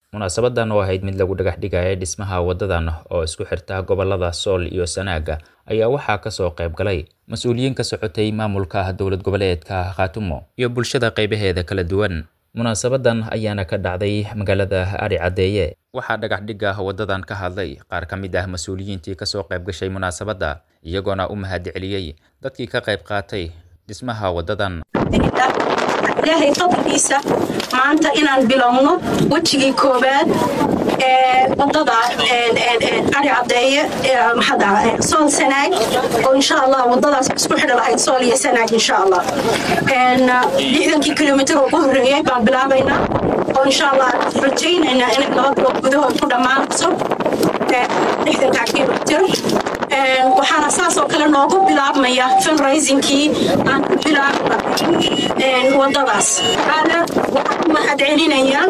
munaasabadan oo ahayd mid lagu dhagax dhigaya dhismaha wadadan oo isku xirta gobolada sool iyo sanaaga ayaa waxaa kasoo qayb galay mas-uuliyiin ka socotay maamulka dowlad goboleedka khaatumo iyo bulshada qaybaheeda kala duwan munaasabadan ayaana ka dhacday magaalada ari caddeeye waxaa dhagax dhigga wadadan ka hadlay qaar ka mid ah mas-uuliyiintii kasoo qayb gashay munaasabadda iyagoona u mahad celiyey dadkii ka qayb qaatay dhismaha wadadan ilaahay fadligiisa maanta inaan bilowno wejigii koowaad ee wadada ari caddeeye sool sanaag oo insha allah wadadaas isku xidhi lahayd sool iyo sanaag insha allah lixdankii kilomitr oo ugu horreeyey baan bilaabaynaa oo insha allah rajaynaynaa inay laba bilood gudahood ku dhammaanayso lixdankaa kilomitr waxaana saas oo kale noogu bilaabmaya fundraisingkii aan ku bilaabnay wadadaas waxaana waxaan ku mahad celinayaa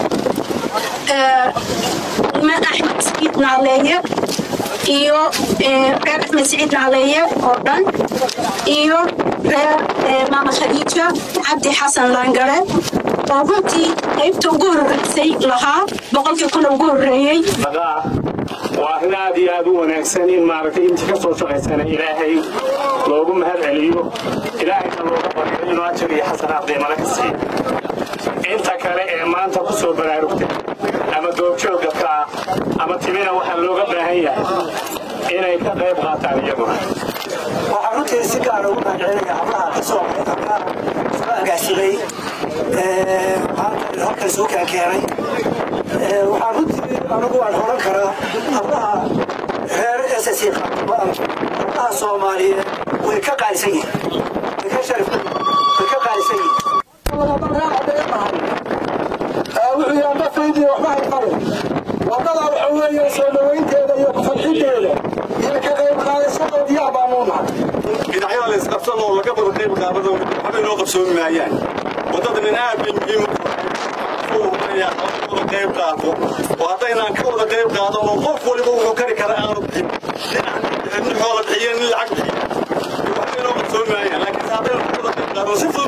imaan axmed saciid naaleeye iyo reer axmed saciid naaleeye oo dhan iyo reer maama khadiija cabdi xasan laangare oo runtii qaybta ugu horreysay lahaa boqolkii kuna ugu horreeyey waa arrin aad iyo aad u wanaagsan in maaragtay intii ka soo shaqaysana ilaahay loogu mahad celiyo ilaahayna looga baryo inuu ajar iyo xasanaad qiimale ka siiyo inta kale ee maanta ku soo baraarugtay ama goobjoogga ka ah ama timina waxaa looga baahan yahay inay ka qayb qaataan iyaguna waxaan runtii si gaara ugu mahad celinaya hablaha ka soo soo agaasimay maanta halkan soo keenkeenay waxaan runtii anigu waan horan karaa hablaha reer ss hablaha soomaaliyeed way ka qaalisan yihiin way ka sharif way ka qaalisan yihiin wuxuu yaha ma faydi waxba hayqabe wadada waxa weeye soo dhawaynteeda iyo kufarxinteeda iyo ka qayb qaadashadood yaa baanuu nahay dhinacyada la isqabsan oo laga wada qayb qaadado waxba inoo qabsoomi maayaan wadada nin aad bay muhiim u wada qayb qaato oo haddaynaan ka wada qayb qaadan oo qof waliba wuxuu kari kara aanu bixin nin xoola bixiyo nin lacag bixiyo waxba inoo qabsoomi maayaan laakiin haddaynu ka wada qayb qaadano si fudud